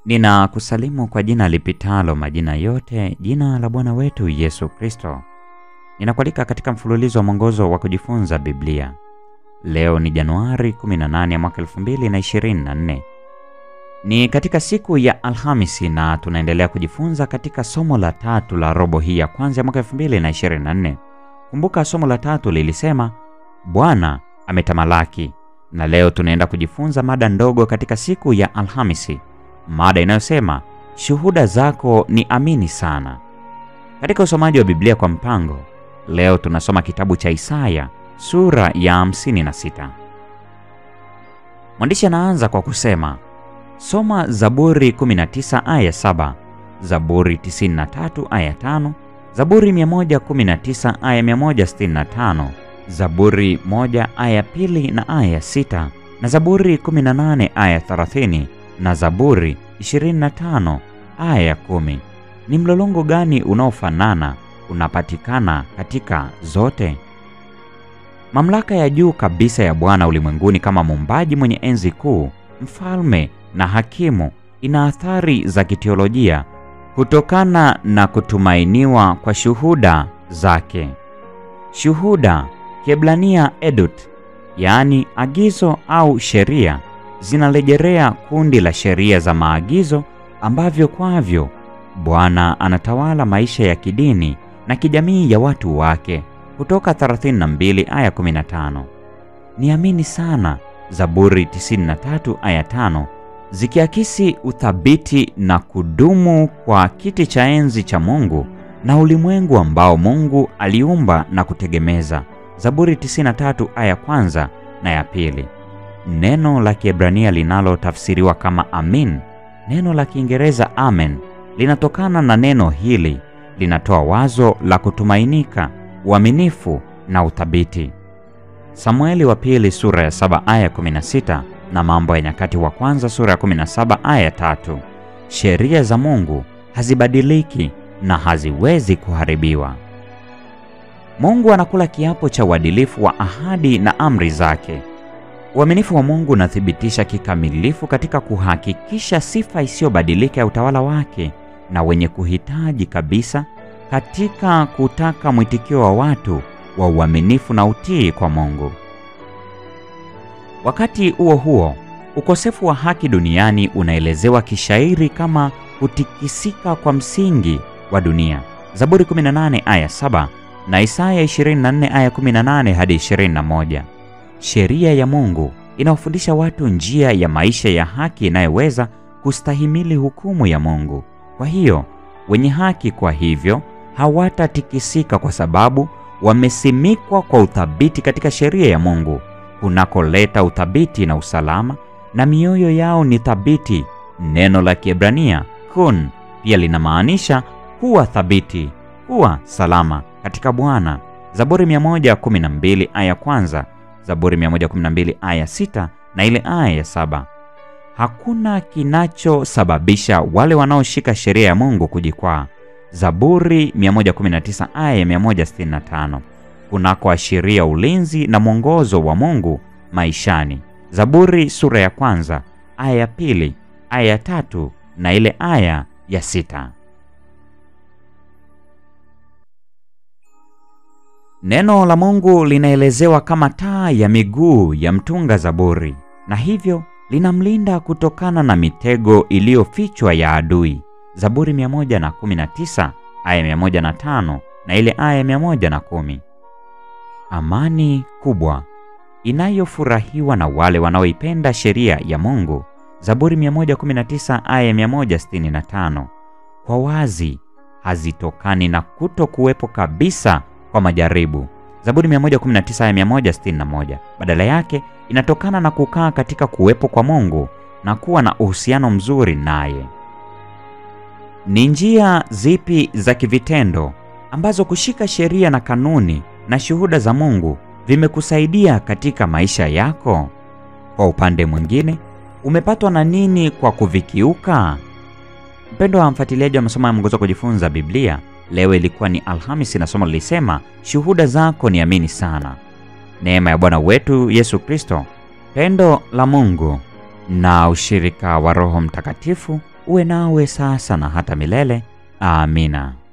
Ninakusalimu kwa jina lipitalo majina yote, jina la Bwana wetu Yesu Kristo. Ninakualika katika mfululizo wa mwongozo wa kujifunza Biblia. Leo ni Januari 18 ya mwaka 2024. Ni katika siku ya Alhamisi na tunaendelea kujifunza katika somo la tatu la robo hii ya kwanza ya mwaka 2024. Kumbuka somo la tatu lilisema Bwana ametamalaki, na leo tunaenda kujifunza mada ndogo katika siku ya Alhamisi, mada inayosema shuhuda zako ni amini sana. Katika usomaji wa Biblia kwa mpango, leo tunasoma kitabu cha Isaya sura ya 56. Mwandishi anaanza kwa kusema soma Zaburi 19 aya 7, Zaburi 93 aya 5, Zaburi 119 aya 165, Zaburi 1 aya pili na aya 6, na Zaburi 18 aya 30 na Zaburi 25 aya 10. Ni mlolongo gani unaofanana unapatikana katika zote? Mamlaka ya juu kabisa ya Bwana ulimwenguni kama muumbaji mwenye enzi kuu, mfalme na hakimu ina athari za kiteolojia kutokana na kutumainiwa kwa shuhuda zake. Shuhuda Kiebrania edut, yaani agizo au sheria, zinarejelea kundi la sheria za maagizo ambavyo kwavyo Bwana anatawala maisha ya kidini na kijamii ya watu wake. Kutoka 32 aya 15. Niamini sana Zaburi 93 aya 5 zikiakisi uthabiti na kudumu kwa kiti cha enzi cha Mungu na ulimwengu ambao Mungu aliumba na kutegemeza. Zaburi 93 aya kwanza na ya pili. Neno la Kiebrania linalotafsiriwa kama amin, neno la Kiingereza amen, linatokana na neno hili, linatoa wazo la kutumainika, uaminifu na uthabiti. Samueli wa pili sura ya 7 aya 16 na Mambo ya Nyakati wa kwanza sura ya 17 aya tatu. Sheria za Mungu hazibadiliki na haziwezi kuharibiwa. Mungu anakula kiapo cha uadilifu wa ahadi na amri zake. Uaminifu wa Mungu unathibitisha kikamilifu katika kuhakikisha sifa isiyobadilika ya utawala wake na wenye kuhitaji kabisa katika kutaka mwitikio wa watu wa uaminifu na utii kwa Mungu. Wakati huo huo, ukosefu wa haki duniani unaelezewa kishairi kama kutikisika kwa msingi wa dunia. Zaburi 18 aya 7 na Isaya 24 aya 18 hadi 21. Sheria ya Mungu inawafundisha watu njia ya maisha ya haki inayoweza kustahimili hukumu ya Mungu. Kwa hiyo, wenye haki kwa hivyo hawatatikisika kwa sababu wamesimikwa kwa uthabiti katika sheria ya Mungu kunakoleta uthabiti na usalama, na mioyo yao ni thabiti. Neno la Kiebrania kun pia linamaanisha kuwa thabiti, kuwa salama katika Bwana. Zaburi 112 aya kwanza, Zaburi 112 aya sita na ile aya ya saba. Hakuna kinachosababisha wale wanaoshika sheria ya Mungu kujikwaa. Zaburi 119 aya ya 165 kunakoashiria ulinzi na mwongozo wa Mungu maishani. Zaburi sura ya kwanza aya ya pili aya ya tatu na ile aya ya sita. Neno la Mungu linaelezewa kama taa ya miguu ya mtunga zaburi, na hivyo linamlinda kutokana na mitego iliyofichwa ya adui. Zaburi 119 aya 105 na ile aya 110. Amani kubwa inayofurahiwa na wale wanaoipenda sheria ya Mungu. Zaburi 119 aya 165. Kwa wazi hazitokani na kuto kuwepo kabisa kwa majaribu. Zaburi 119 aya 161. Badala yake inatokana na kukaa katika kuwepo kwa Mungu na kuwa na uhusiano mzuri naye. Ni njia zipi za kivitendo ambazo kushika sheria na kanuni na shuhuda za Mungu vimekusaidia katika maisha yako? Kwa upande mwingine, umepatwa na nini kwa kuvikiuka? Mpendo wa mfuatiliaji wa masomo ya mwongozo wa kujifunza Biblia, leo ilikuwa ni Alhamisi na somo lilisema shuhuda zako ni amini sana. Neema ya Bwana wetu Yesu Kristo, pendo la Mungu na ushirika wa Roho Mtakatifu uwe nawe sasa na hata milele. Amina.